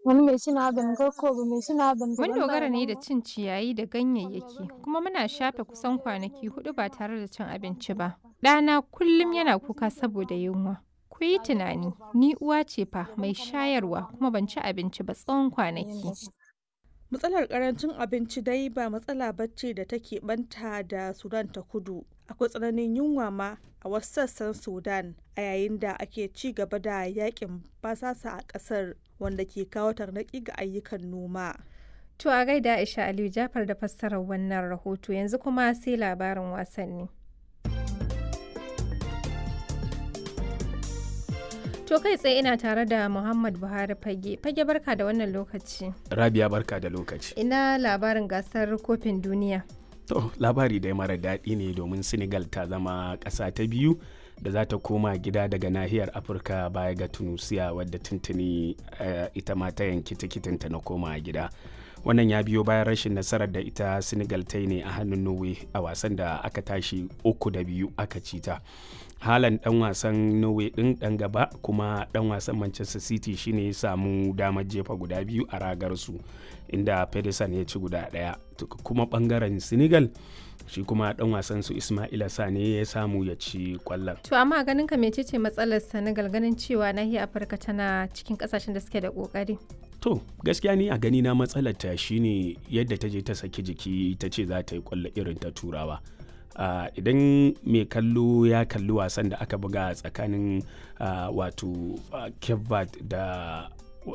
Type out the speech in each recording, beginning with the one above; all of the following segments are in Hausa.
Wani mai sinadarin garko mai sinadarin Mun dogara ne da cin ciyayi da ganyayyaki, kuma muna shafe kusan kwanaki hudu ba tare da cin abinci ba. Ɗana kullum yana kuka saboda yunwa. Ku yi tunani, ni uwa ce fa mai shayarwa kuma ban ci abinci ba tsawon kwanaki. Matsalar karancin abinci dai ba matsala bacci da take banta da Sudan ta kudu. Akwai tsananin yunwa ma a wasu sassan Sudan a yayin da ake ci gaba da yakin basasa a ƙasar wanda ke kawo tarnaki ga ayyukan noma. To a gaida Aisha Aliyu Jafar da fassarar wannan rahoto yanzu kuma sai labarin wasanni. To kai tsaye ina tare da Muhammad Buhari Fage. Fage barka da wannan lokaci. Rabia barka da lokaci. Ina labarin gasar kofin duniya. To labari dai mara daɗi ne domin Senegal ta zama ƙasa ta biyu da za ta koma gida daga nahiyar Afirka baya ga Tunusiya wadda tuntuni uh, ita ma ta yanki tikitinta na koma gida. Wannan ya biyo bayan rashin nasarar da ita Senegal ta yi ne a hannun Norway a wasan da aka tashi uku da biyu aka ci ta. halan dan wasan norway din dan gaba kuma dan wasan manchester city shine ya samu damar jefa guda biyu a ragar su inda pedersen ya ci guda daya kuma bangaren senegal shi kuma dan wasan su ismaila sane ya samu ya ci kwallon To amma ganin ka mecece matsalar Senegal ganin cewa nahiyar Afirka tana cikin kasashen da suke da kokari. to gaskiya ni a gani na matsalar ta shine yadda ta je ta saki jiki ta ce za ta yi kwallo irin ta turawa Uh, idan mai kallo ya kalli wasan da aka buga tsakanin uh, wato uh, cape verde da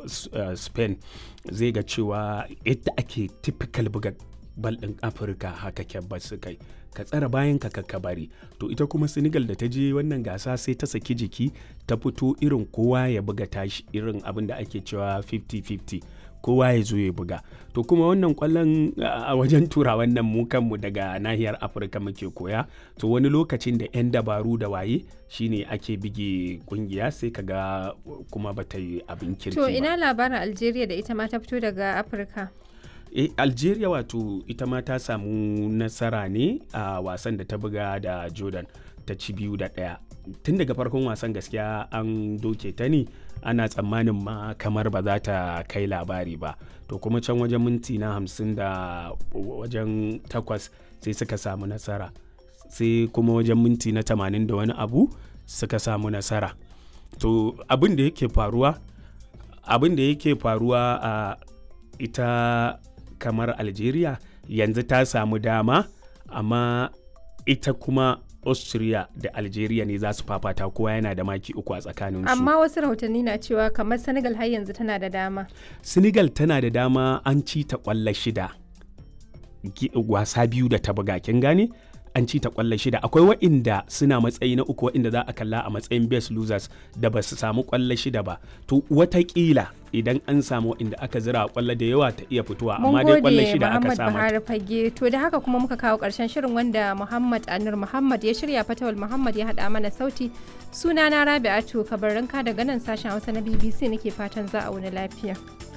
spain zai ga cewa yadda ake typical buga bal ɗin afirka haka cape su kai ka tsara bayan ka ka bari to ita kuma senegal da ta je wannan gasa sai ta saki jiki ta fito irin kowa ya buga tashi irin abin da ake cewa 50-50 kowa ya zo ya buga to kuma wannan kwallon a wajen tura wannan mu kanmu daga nahiyar afirka muke koya to wani lokacin da 'yan dabaru da waye shine ake bige kungiya sai kaga kuma bata yi abin kirki To ba ina labarin Algeria da ita ma ta fito daga Afirka. e, algeria wato ita ma ta samu nasara ne a wasan da ta buga da jordan ta ci biyu da ɗaya tun daga farkon wasan gaskiya an doke ta ne ana tsammanin ma kamar ba za ta kai labari ba to kuma can wajen minti na hamsin da wajen takwas sai suka samu nasara sai kuma wajen minti na tamanin da wani abu suka samu nasara to abin da yake faruwa abin da yake faruwa a ita kamar algeria yanzu ta samu dama amma ita kuma austria da algeria ne za su fafata kowa yana da maki uku a tsakaninsu Amma wasu rahotanni na cewa kamar Senegal har yanzu tana da dama. senegal tana da dama an ci ta kwallo shida Gi- wasa biyu da ta buga kin gane an ci ta kwallo shida akwai wa'inda suna matsayi na uku wa'inda za a kalla a matsayin best losers da ba su samu kwallo shida ba to watakila idan an samu wa'inda aka zira kwallo da yawa ta iya fitowa Mun amma dai kwallo gode shida aka Muhammad samu Buhari Fage. To da haka kuma muka kawo ƙarshen shirin wanda Muhammad Anur Muhammad ya shirya Fatawal Muhammad ya haɗa mana sauti. Sunana Rabi'atu Kabarinka daga nan sashen Hausa na BBC nake fatan za a wuni lafiya.